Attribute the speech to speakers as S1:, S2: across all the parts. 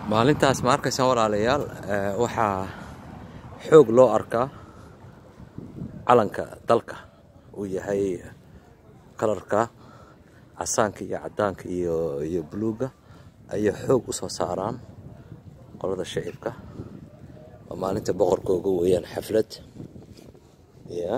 S1: maalintaas ma arkaysaan walaalayaal waxaa xoog loo arkaa calanka dalka uu yahay kalarka casaanka iyo cadaanka iyo iyo buluugga ayay xoog u soo saaraan qolada shicibka waa maalinta boqorkooga weeyaan xaflad ya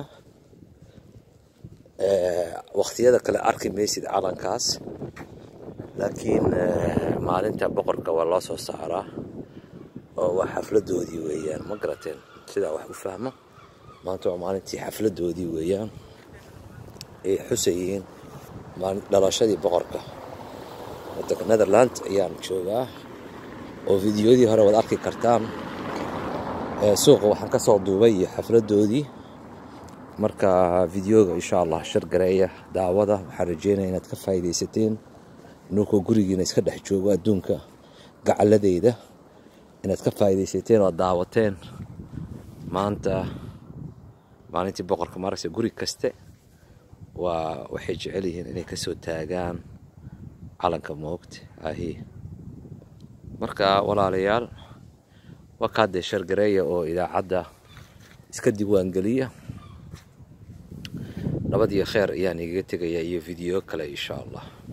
S1: wakhtiyada kale arki maysid calankaas laakiin maalinta boqorka waa loo soo saaraa oo waa xafladoodii weeyaan ma garateen sidaa wax u fahmo maanta waa maalintii xafladoodii weeyaan ay xusayihiin dhalashadii boqorka wadanka netherland ayaan joogaa oo fideoyadii hore waad arki kartaan suuqa waxaan ka soo duubay iyo xafladoodii marka videoga insha allah shargareeya daawada waxaan rajeynaya inaad ka faa'iidaysateen nunkoo gurigiina iska dhex joogo adduunka gacaladeyda inaad ka faa'iidaysateen oo daawateen maanta maalintii boqorka maragse guri kaste waa waxay jecel yihiin inay kasoo taagaan calanka moogta ahi marka walaalayaal waa kaadee shargareeya oo idaacadda iska diiwaangeliya nabad iyo kheer ayaan igaga tegayaa iyo video kale insha allah